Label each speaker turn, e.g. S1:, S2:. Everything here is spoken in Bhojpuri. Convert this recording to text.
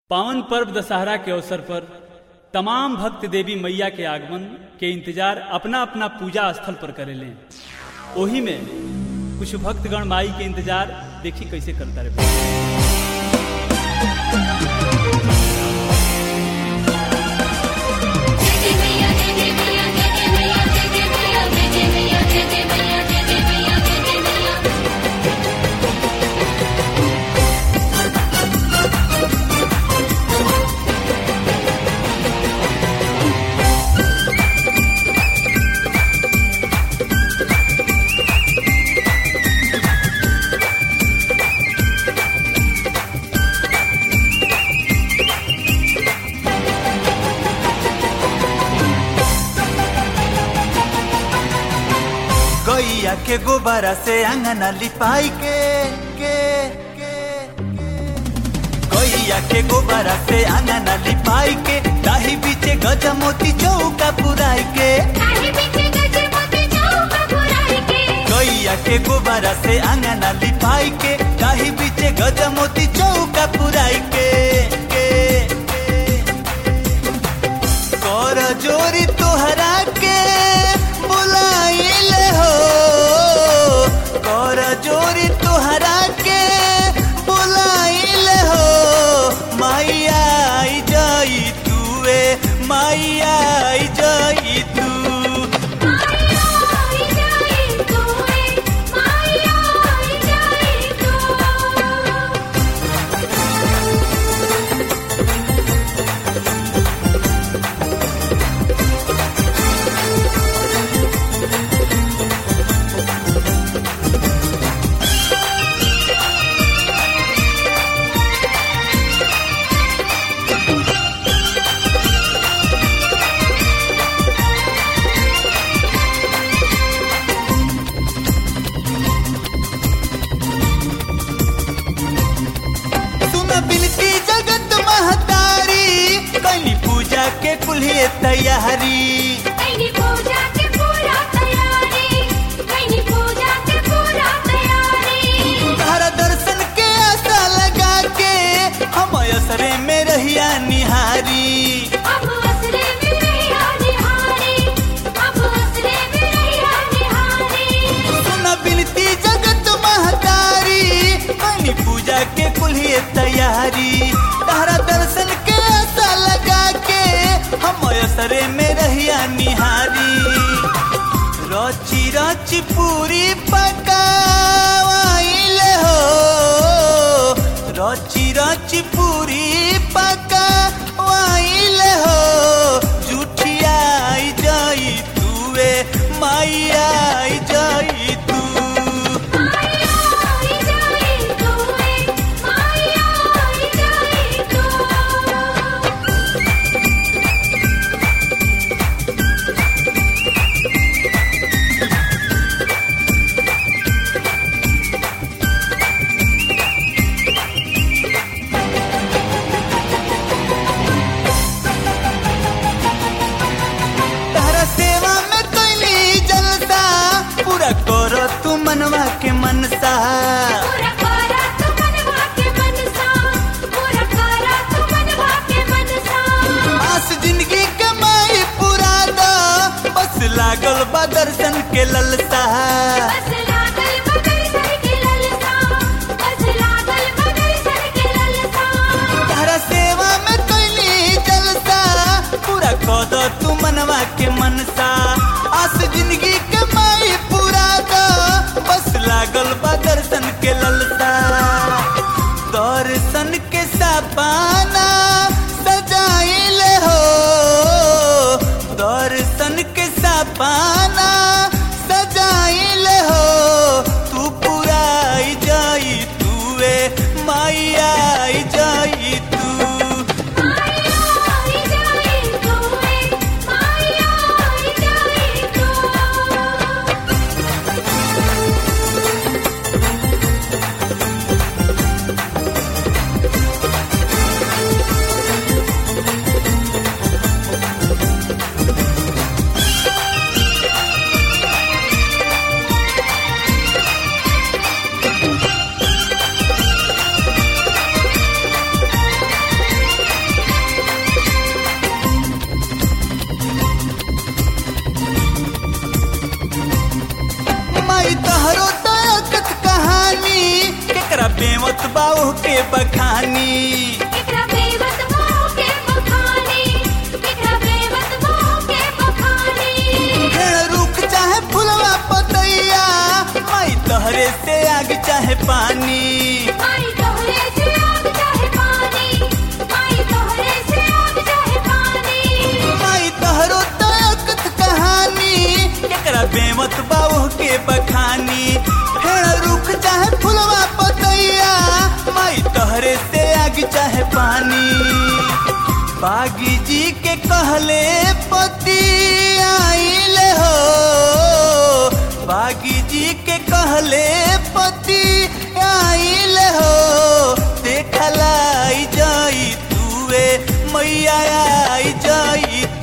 S1: पावन पर्व दशहरा के अवसर पर तमाम भक्त देवी मैया के आगमन के इंतजार अपना अपना पूजा स्थल पर करेले ओही में कुछ भक्तगण माई के इंतजार देखी कैसे करता रहे
S2: गैया के गोबरा से अंगना लिपाई के के के गैया के गोबरा से अंगना लिपाई के दाही बीचे गजा मोती चौका पुराई के गैया के गोबरा से अंगना लिपाई के दाही बीचे गजा मोती चौका पुराई के के कर जोरी तोहरा के बुलाइल हो कर जोरी तोहरा के बुलाइल हो मैया आई जाई तुए मैया आई जाई तू सुन बिनती जगत महतारी कली पूजा के कुल्हे तैयारी तारा दर्शन के आशा लगा के हम असरे में रहिया निहारी सुन बिनती जगत महतारी कली पूजा के कुल्हे तैयारी तारा दर्शन के आशा लगा के हम असरे में रहिया निहारी रची रची पूरी पकावाइल हो रची रची पूरी पकावाइल हो जुठिया आई जाई तुए माइया आई जाई तू तारा सेवा में कैली जलसा पूरा करो तू मनवा के मनसा आस जिंदगी कमाई पूरा दो बस लागल बा दर्शन के ललसा तारा सेवा में कैली जलसा पूरा कद तू मनवा के मनसा आस जिंदगी कमाई पूरा दो बस लागल बा दर्शन के ललसा दर्शन के सपाना सजाइल हो दर्शन के सपाना सजाइल हो तू पूरा आई जाई तुए मैया आई जाई तू बाऊ के बखानी
S3: एकरा बेवत मोह के बखानी एकरा बेवत मोह के बखानी
S2: पेड़ रुख चाहे फुलवा पतैया माई तहरे से आग चाहे पानी
S3: माई तोहरे से आग चाहे पानी माई तोहरे से आग चाहे पानी
S2: माई तहरो तकत कहानी एकरा बेमत बाऊ के बखानी पेड़ रुख चाहे फुलवा पतैया माई तहरे से आग चाहे पानी बागी जी के कहले पति आइले हो बागी जी के कहले पति आइले हो देखलाई जाई तुए मैया आई जाई